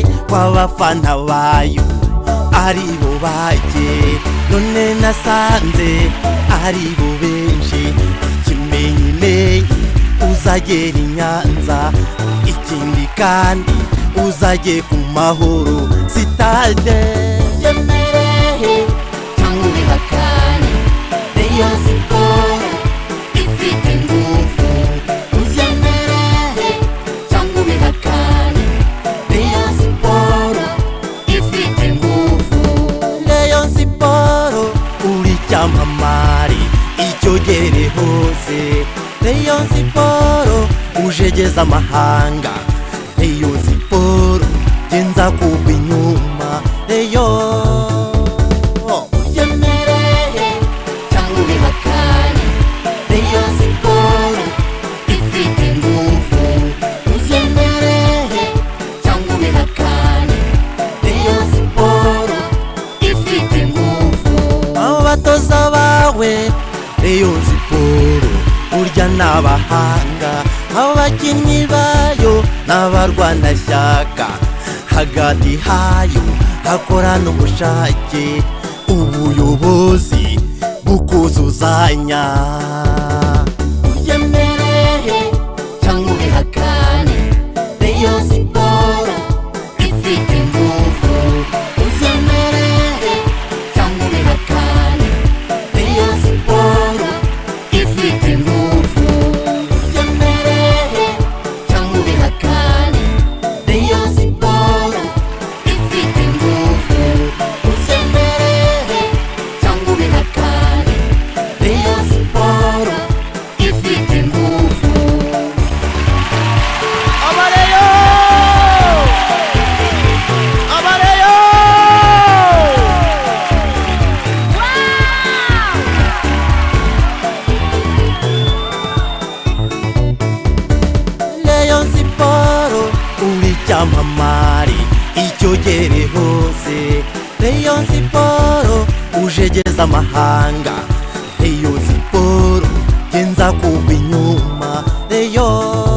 kw'abafana bayo ari bo bake none nasanze ari bo benshi ikimenyimenyi uzagera i nyanza ikindi kandi uzage ku mahoro sitade Mberehe tangu mihakani Rayon Sport ifite nguvu Uziyemerehe tangu mihakani Rayon Sport ifite nguvu Rayon siporo uri cyamamare icyo gere hose Rayon siporo ujegeza amahanga Rayon siporo genza kuba inyuma Rayon Uziyemerehe tangu mihakani Rayon Sport ifite nguvu Uziyemerehe tangu mihakani Rayon Sport ifite nguvu abatoza bawe Rayon siporo burya n'abahanga abakinnyi bayo n'abarwanashyaka hagati hayo hakorana ubushake ubuyobozi bukuzuzanya Uyemerehe cyangwa ubihakane Rayon Sport ifite ingufu Uyemerehe cyangwa ubihakane Rayon Sport ifite ingufu Uyemerehe cyangwa ubihakane Rayon Sport ifite ingufu Uyemerehe cyangwa ubihakane Rayon Sport ifite ingufu abareyo abareyo Rayon siporo uri cyamamare icyo gere hose Rayon siporo ujegeza amahanga Rayon siporo genza kuba inyuma Rayon